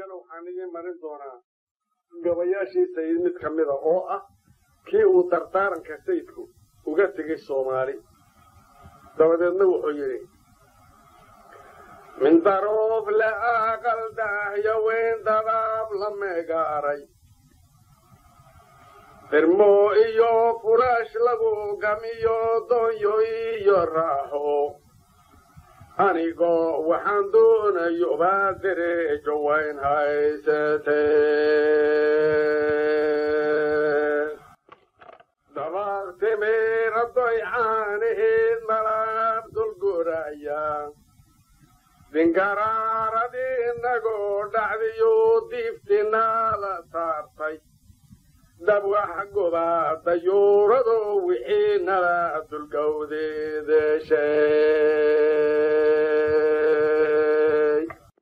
walaalayaal waxaan idiin marin doonaa gabayaashii sayid mid ka mida oo ah kii uu dardaaranka sayidku uga tegay soomaali dabadeedna wuxuu yidhi min daroof la aqal daahyo weyn dadaab la meegaaray firmo iyo furaash lagu gamiyo doonyo iyo raaxo anigoo waxaan doonayo baa dereejo wayn haysatee dabaaqtimeeradoy caanaheed malaab dulguraya dinkaraaradi inagoo dhacdiyo diiftinala saartay dabwax gobaa dayuurado wixii nala dulgowdeedeshay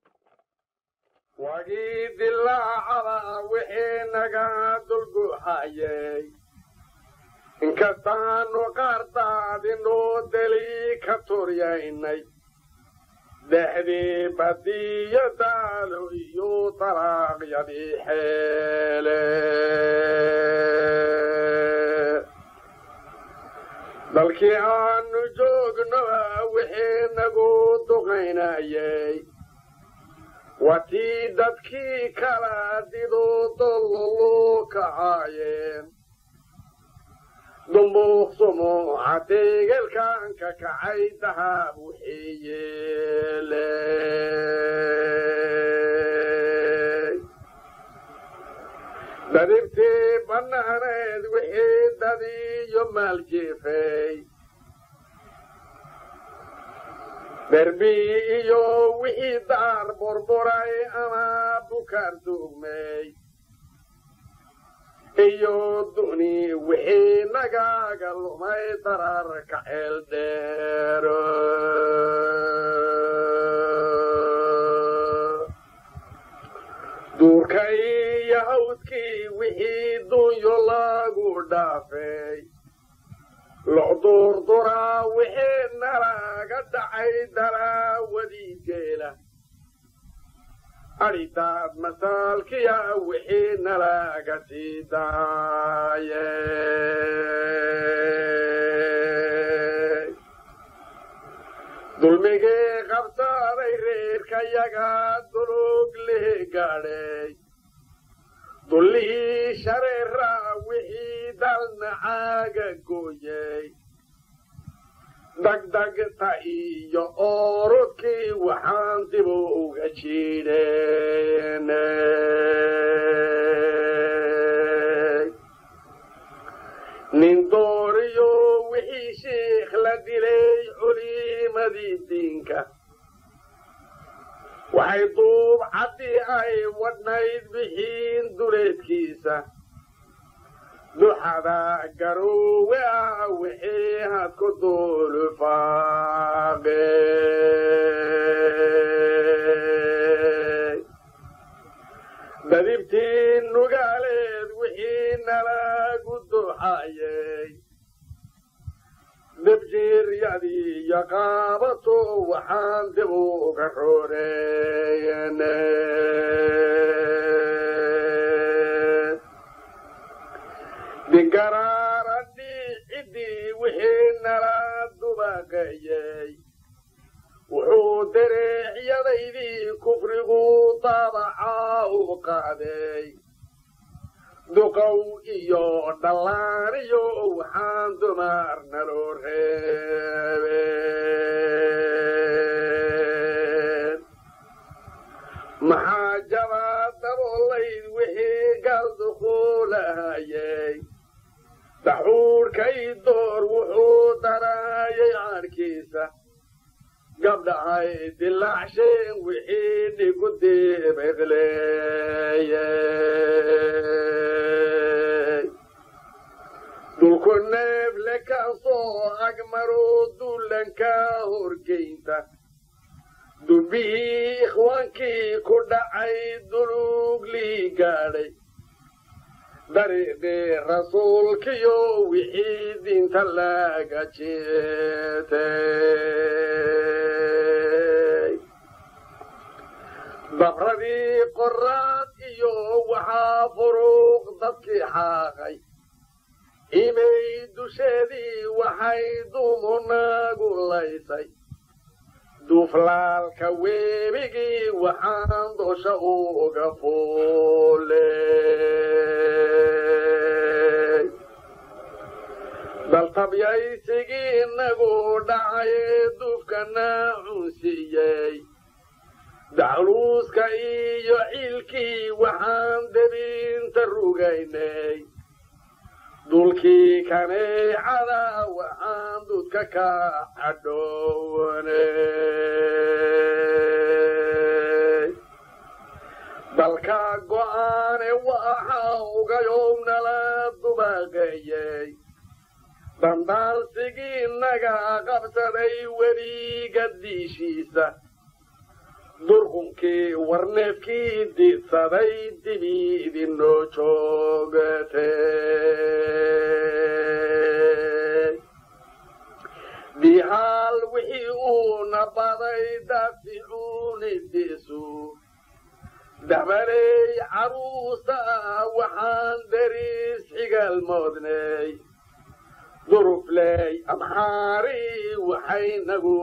wagii dilaacada wixii naga dulguxayay inkastaanu qaardaadinoo deli ka turyaynay dexdii badiyo daalo iyo dalaaqyadii xeele dalkii aanu joognoa wixii nagu duqaynayay watii dadkii kala dido dolloluu kacaayeen dumbuuq sumuuca deegelkan ka kacay dahab wixii yeeley dadibtii bannaaneed wixii dadiyo maaljeefay derbi iyo wixii daar burburay ama bukaar duugmay iyo duni wixii nagaaga lumay dararka ceel dheero duurka iyo hawdkii wixii dunyo lagu dhaafay locduurduraa wixii nalaga dhacay daraawadii geela adhidaad masaalkiya wixii nalaga sii daaye dulmigii qabsaaday reerkayaga dulug leh gaadhay dullihii shareeraa wixii dalnacaaga gooyey dagdagta iyo oorudkii waxaan dib uga jidheenay nin dooriyo wixii shiikh la dilay culimadii diinka waxay duub caddii ay wadhnayd bixiin duleedkiisa duxada garoowe ah wixii had ku duulufaaqey dadibtii nugaaleed wixii nalagu duxayey debjiiryadii iyo qaabato waxaan dib uga roreeyenay dinkaraarandii ciddii wixii nala dubaqayey wuxuu dareexyadaydii kufrigu daabacaa u qaaday duqow iyo dhallaaniyo waxaan dumar naloo reebeen maxaa jabaa daboolayd wixii gal dukuulahayey daxuurkay door wuxuu daraayay caadhkiisa gabdhahay dilaacshen wixii dhigu dibeqleeyey dulku neefle kaasoo agmaroo duulanka horgeynta dubbihii ikhwaankii ku dhacay duluuglii gaadhay dariiqii rasuulkiyo wixii diinta laga jeetay dabradii qoraad iyo waxaa furuuq dadkii xaaqay imay dusheedii waxay dumunaagu laysay duuflaalka weebigii waxaan dosha uga fuuley daltabyaysigii inagu dhacaye duufkana cunsiiyey dacluuska iyo ciilkii waxaan debinta rugaynay dulkii kaneecada waxaan dudka ka cadhownay dalka go'aane waxa ugayow nala dubaqeeyey dandaarsigii naga qabsaday weliga diishiisa durqunkii warneefkii diidsaday dibi idinoo joogatay dihaal wixii uuna baday daaficuunidiisu dabaley caruusa waxaan dariis xigaalmoodnay durufley amxaari waxay nagu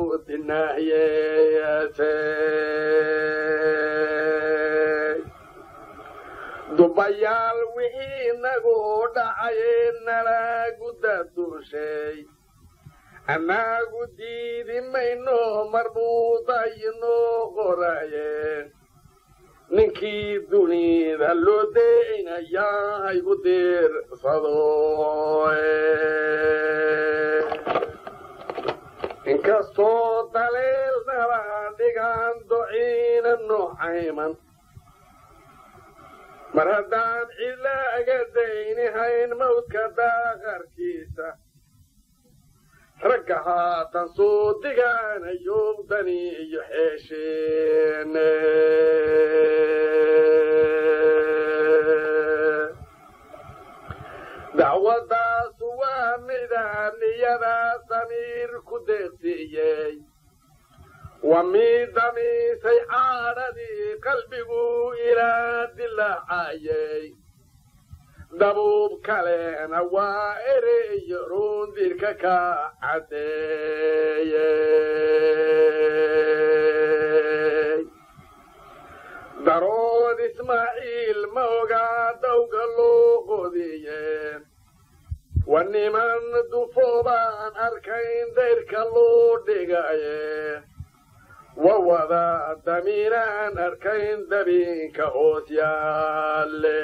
dinaayeesay dubayaal wixii nagu dhacaye nalagu daduushay annagu diidi mayno marbuudayinoo qoraye ninkii dunida loo deynayaa haygu diirsado inkastoo daleelnaba dhigaan dociina noocayman mar haddaan cidlaaga daynihayn mawdka daaqarkiisa ragga haatan soo digaanayo dani iyo xeesheene dacwadaasu waa midaan niyada samiir ku deeqsiiyey waa mid damiisay caadhadii qalbigu ilaa dilaacayey dabuub kalena waa ereyo rundirka ka caddeeyey darood ismaaciil ma ogaa dawga loo qodiyeen waa niman dufoobaan arkayn dayrka loo dhigaye wa wada damiinaan arkayn dabiinka hoos yaalle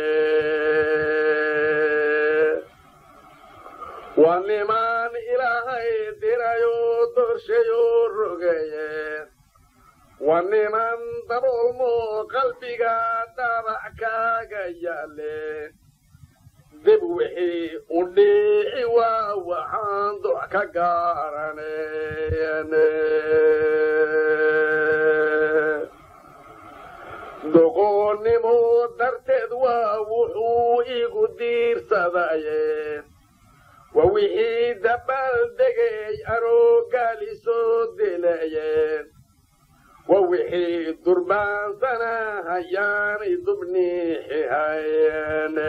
waa niman ilaahay dirayoo dorshayoo rogaye waa niman daboolmoo qalbiga dhabac kaaga yaalle dib wixii u dhiici waa waxaan dox ka gaaranen doqoonnimo darteed waa wuxuu igu diirsadaye waa wixii dabaaldegay aroogaali soo dilayeen waa wixii durbaansana hayaanay dubniixihayene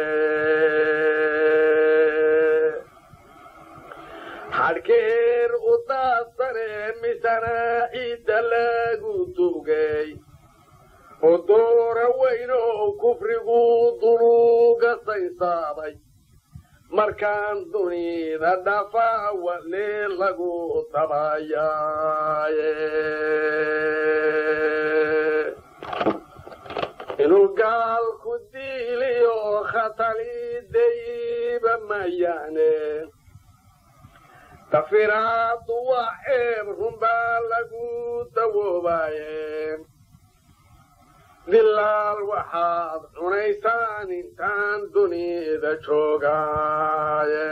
xadhkeer u daadsane misana ciidda lagu dugay oo doora weynow kufrigu duluuga saysaabay markaan dunida dhafaa wale lagu dabayaaye inuu gaalku diiliyo khatalidayiba mayaane dafiraadu waa ceeb runbaa lagu dawoobaye dilaal waxaad cunaysaan intaan dunida joogaaye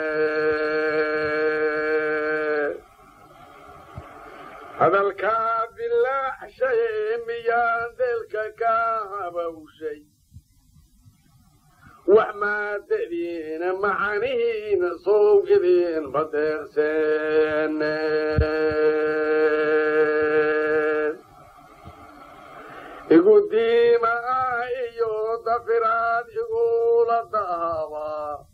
hadalkaa dilaacshaye miyaan deelka ka habawshay wax maadadiina macanihiina sowgidiin badeerseene igu diimaa iyo dafiraad igula daaba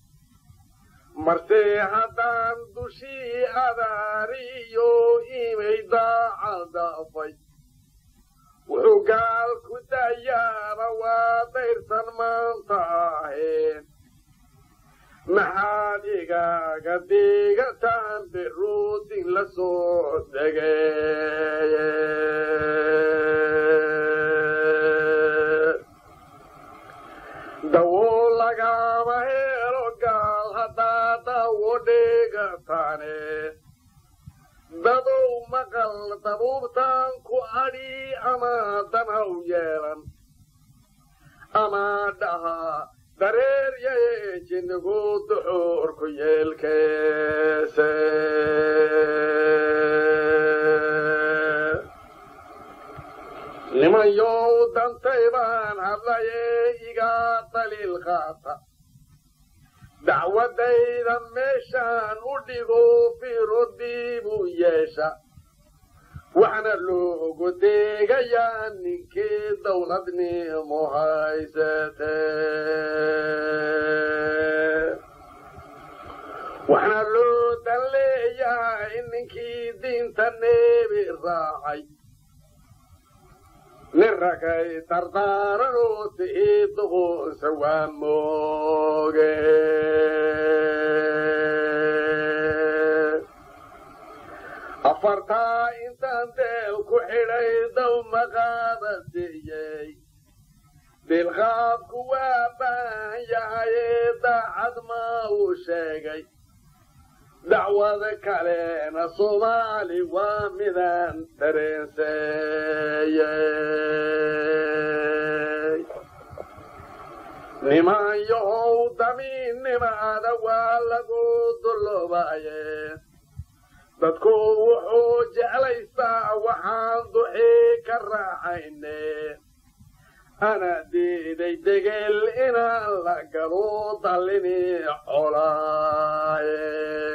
marse haddaan dushii adaariyo imay daacadaafay wuxuu gaal ku dayaaba waa dayrsan maanta aheen maxaad igaaga digataan biruudin la soo degey dawo lagama helo gaal haddaa dawo dhigataane dadow maqal dabuubtaan ku adhi ama danhaw yeelan ama dhaha dareer yaye jinnigu duxuurku yeelkeese nimanyow dantay baan hadlaye igaa daliil qaata dacwadayda meeshaan u dhigo fiirodiibuu yeesha waxna loogu deegayaa ninkii dawladnimo haysate waxna loo dan leeyahay ninkii diinta neebi raacay nin ragay dardaaranoo ti'ii duqunsa waa mooge afartaa intaan deel ku xidhay daw maqaaba siiyey dilqaabku waa baahan yahayee daacad maa uu sheegay dacwada kalena soomaali waa midaan dareenseeyey niman yahow damiinnimaada waa lagu dulloobaye dadku wuxuu jeclaystaa waxaan duxii ka raaxayne ana diiday degel inaan la galo dallini colaaye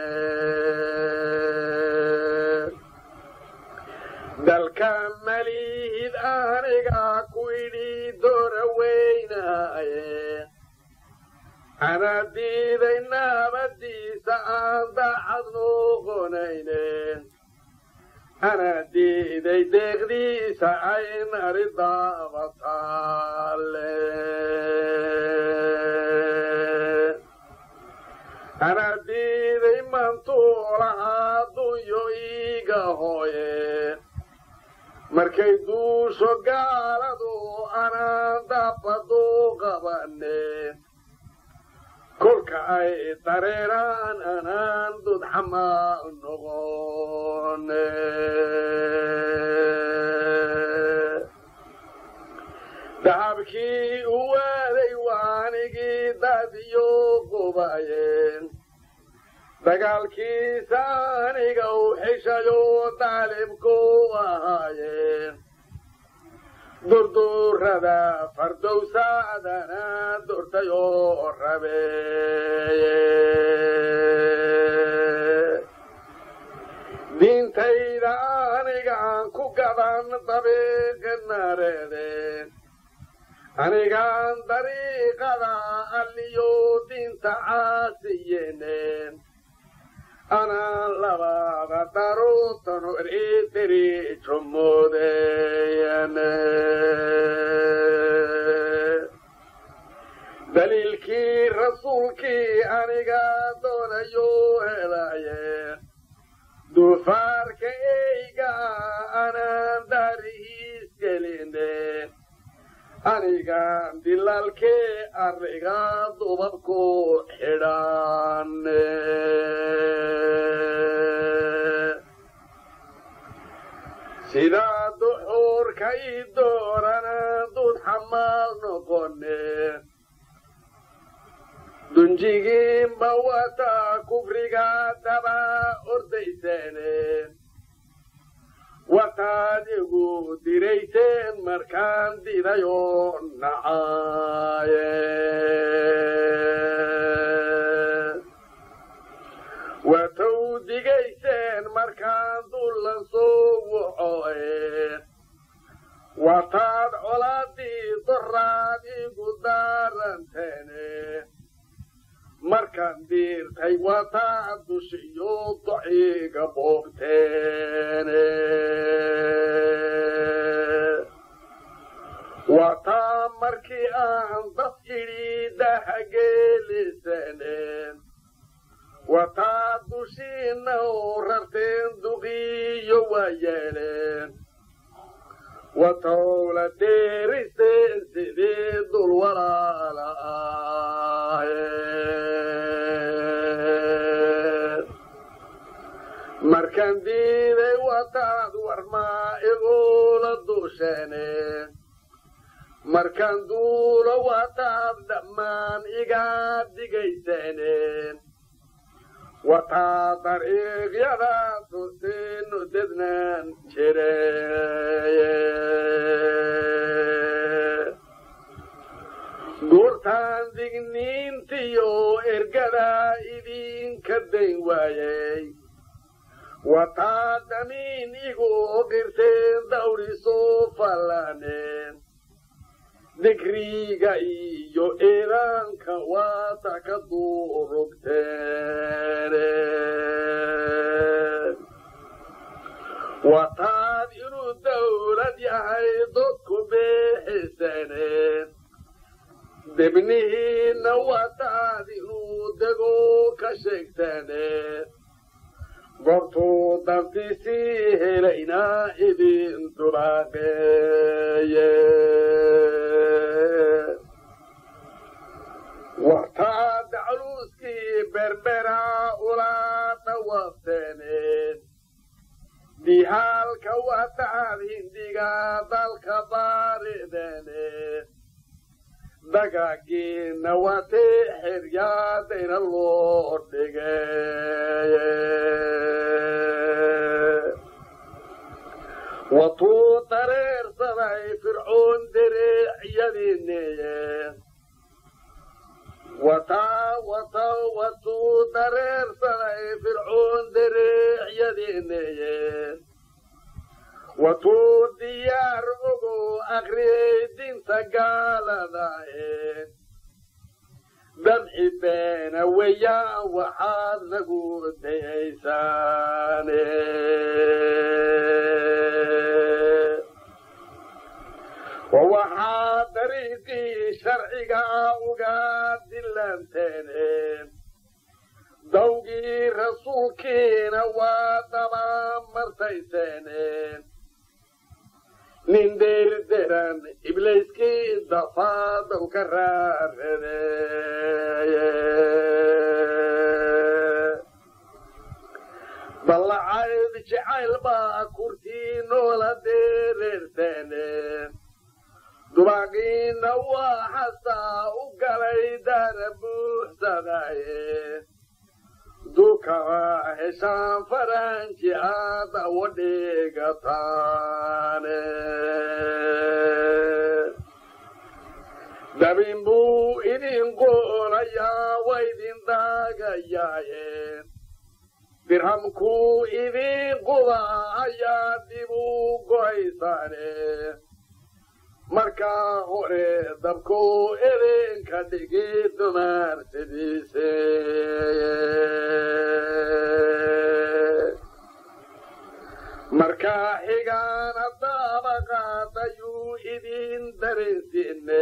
dalka malihid aniga ku idhi doora weynaaye ana diiday naabadiisa aan daacad noqonayne ana diiday deeqdiisa ay nari daabataale ana diiday mantuulahaa dunyo iiga hooye markay duusho gaaladu anaan dabadu qabane kolka ay dareeraan anaan dudxamaa noqone dahabkii u waaday waanigii dadiyo qubayeen dagaalkiisa aniga u xishayo daalibku ahaayeen durdurada fardowsaadana durtayoo rabeeye diintayda anigaan ku gaban dabiiqinareedeen anigaan dariiqada alliyo diinta caasiyeeneen anaan labada daruutanu eriteri jumoodeeyane daliilkii rasuulkii aniga doonayo helaye duufaarka eyga anaan daarihiis geline anigaan dilaalkee arriga dubabku xidhaane sidaa duxuurka ii doorana dud xamaal noqone dunjigiinba wataa kufriga daba ordayseene wataad igu dirayseen markaan didayoo nacaaye watow digayseen markaan dullan soo wacoe wataad cola igu daaranteene markaan diirtay wataa dushiyo dociga boobteene wataa markii aan dad idhi dahageelisane wataa dushiina oo rarteen duqiyo waa yeeleen watowla deeriseen sidii dul walaala ahayd markaan diiday wataad warmaa igula dushene markaan duulo wataad dhammaan igaa digaysene wataa dariiqyada tusiinu dednaan jireye guurtaan digniintiyo ergada idinka dayn waayey wataa damiin igu qirteen dawrisoo fallaneen dikriga iyo eedaanka waata ka duurugteene wataad inuu dawlad yahay dadku beexisane debnihiinna wataad inuu dego ka sheegtane goortuu dantiisii helayna idin dulaaqeeye wataad caluuskii berbera ula dhawaafteene dihaalka wataad hindiga dalka baaridene dagaagiina watee xeryaadayna loo dhigeye watuu dareersaday fircoon dereecyadiineye wataa wata watuu dareersaday fircoon dereecyadiineye watuu diyaar ogo akriyey dinta gaaladae damci beena weeyaan waxaad nagu dayaysaane waxaa dariiqii sharciga uga dilanteene dawgii rasuulkiina waa daba martayseene nin deerderan ibliiskii dafaadaw ka raaradeeye ballacayd jacayl baa kurtii noola deereerteene dubaaqiina waa xasaa u galay daara buuxsadaye dukaba heshaan faranji aada wadhigataane dabin buu idin qoolayaa wa idin daagayaaye dirhamkuu idin quba ayaa dib u go'aysaane markaa hore dabkuu idinka dhigi dumar sidiise markaa xigaana daabaqaadayuu idin dareensiine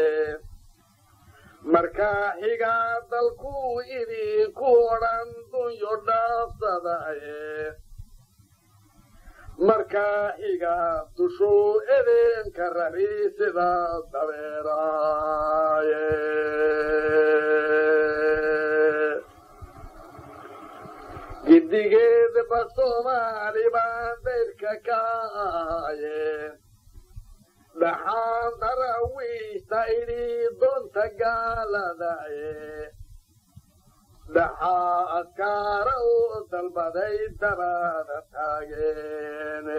markaa xigaa dalkuu idinku odhan dunyo dhaafsadaye markaa xigaa dushuu idinka rari sida dabeeraaye giddigeedba soomaali baan dayrka ka ahaye dhaxaan darawiishta idhi doonta gaaladaye dhaxaa askaara oo dalbaday dabada taageene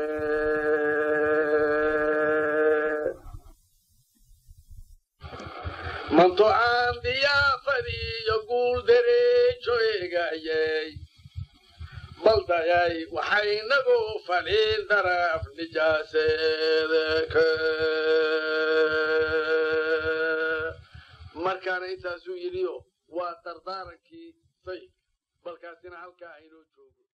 manto aan diyaafadiiyo guul dereejo eegayey baldayay waxaynagu fadhiin daraf nijaaseedeke markaana intaasuu yidhiyo waa dardaarankii sayidka balkaasina halkaa aynoo joogo